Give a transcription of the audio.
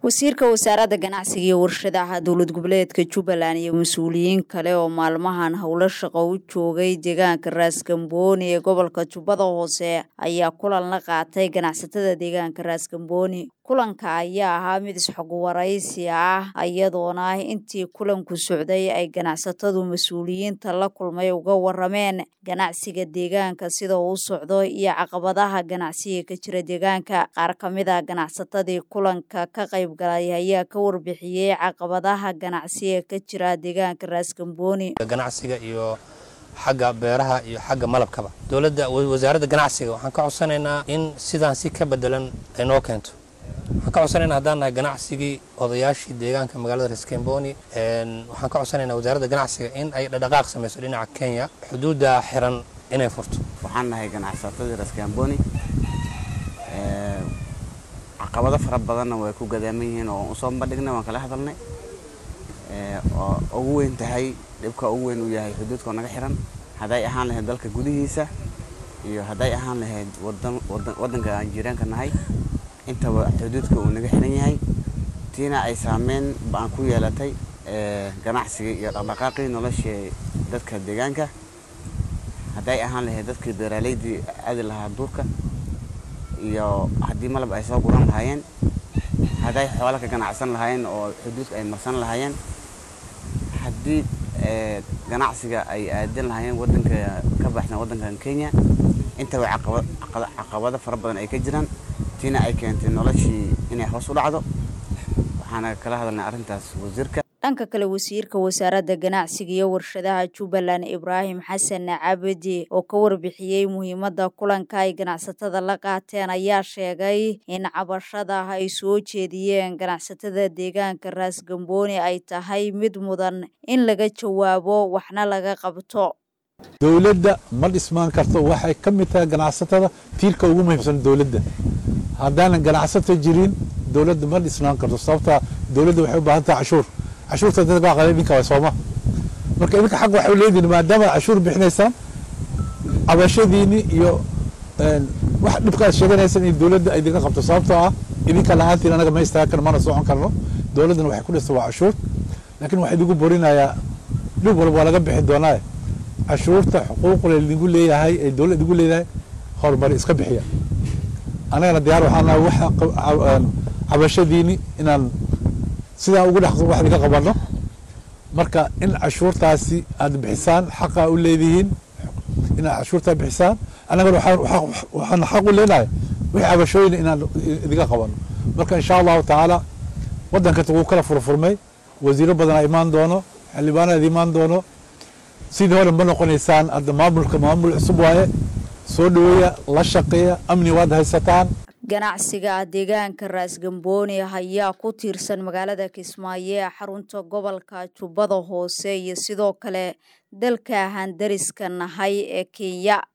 wasiirka wasaaradda ganacsiga iyo warshadaha dowlad goboleedka jubbaland iyo mas-uuliyiin kale oo maalmahan howlo shaqo u joogay deegaanka raaskambooni ee gobolka jubbada hoose ayaa kulan la qaatay ganacsatada deegaanka raaskambooni kulanka ayaa ahaa mid isxogwaraysi ah iyadoona intii kulanku socday ay ganacsatadu mas-uuliyiinta la kulmay uga warameen ganacsiga deegaanka sida uu socdo iyo caqabadaha ganacsiga ka jira deegaanka qaar ka mid a ganacsatadii kulanka ka qayb galay ayaa ka warbixiyey caqabadaha ganacsiga ka jira deegaanka raaskambooni ganacsiga iyo xagga beeraha iyo xagga malabkaba dowladda wasaaradda ganacsiga waxaan ka codsanaynaa in sidaan si ka bedelan ay noo keento waxaan ka codsanaynaa haddaan nahay ganacsigii odayaashii deegaanka magaalada raskamboni waxaan ka codsanaynaa wasaaradda ganacsiga in ay dhadhaqaaq samayso dhinaca kenya xuduudda xiran inay furto waxaan nahay ganacsatadii raskamboni caqabado fara badanna way ku gadaaman yihiin oo usoo bandhignay waan kala hadalnay oo ugu weyn tahay dhibka ugu weyn uu yahay xuduudka oo naga xiran hadday ahaan lahayd dalka gudihiisa iyo hadday ahaan lahayd waddanka aan jiiraanka nahay intaba xuduudka uu naga xiran yahay tiina ay saameyn ba-an ku yeelatay ganacsigii iyo dhaqdhaqaaqii noloshii dadka deegaanka hadday ahaan lahayd dadkii beeraleydii aadi lahaa duurka iyo haddii malab ay soo guran lahaayeen hadday xoola ka ganacsan lahaayeen oo xuduudka ay marsan lahaayeen haddii ganacsiga ay aadin lahaayeen wadanka ka baxsan waddankan kenya intaba caqabado fara badan ay ka jiraan tiina ay keentay noloshii inay hoos u dhacdo waxaana kala hadalnay arrintaas wasiirka dhanka kale wasiirka wasaaradda ganacsiga iyo warshadaha jubbaland ibraahim xasan cabdi oo ka warbixiyey muhiimadda kulanka ay ganacsatada la qaateen ayaa sheegay in cabashada ay soo jeediyeen ganacsatada deegaanka raasgambooni ay tahay mid mudan in laga jawaabo waxna laga qabto dowladda ma dhismaan karto waxay ka mid tahay ganacsatada tiirka ugu muhiimsan dowladda haddaanan ganacsato jirin dowladda ma dhisnaan karto sababtaa dowladda waxay u baahan tahay cashuur cashuurta dad baa qalay idinka waa sooma marka idinka xaq waxay leedihin maadaama cashuur bixinaysaan cabashadiini iyo wax dhibka aad sheeganaysaan in dowladda ay idinka qabto sababtoo ah idinka la-aantiin anaga ma istaagan karno mana socon karno dowladdana waxay ku dhista waa cashuur laakiin waxaa idigu borinayaa dhib walba waa laga bixi doonaa cashuurta xuquuqla idinku leeyahay ee dowladda idigu leedahay horumari iska bixiya anagana diyaar waxaan nahay waxa cabashadiini inaan sidaan ugu dhex wax idinka qabanno marka in cashuurtaasi aad bixisaan xaqaa u leedihiin inaad cashuurtaa bixisaan annagana waxaan xaq u leenahay wixii cabashooyin inaan idinka qabanno marka insha allahu tacaala waddanka wuu kala furfurmay wasiiro badanaa imaan doono xildhibaanaad imaan doono sidii hore ma noqonaysaan hadda maamulka maamul cusub waaye soo dhaweeya la shaqeeya amni waad haysataan ganacsiga deegaanka raasgambooni ayaa ku tiirsan magaalada kismaayo ee xarunta gobolka jubbada hoose iyo sidoo kale dalka handariska nahay ee kenya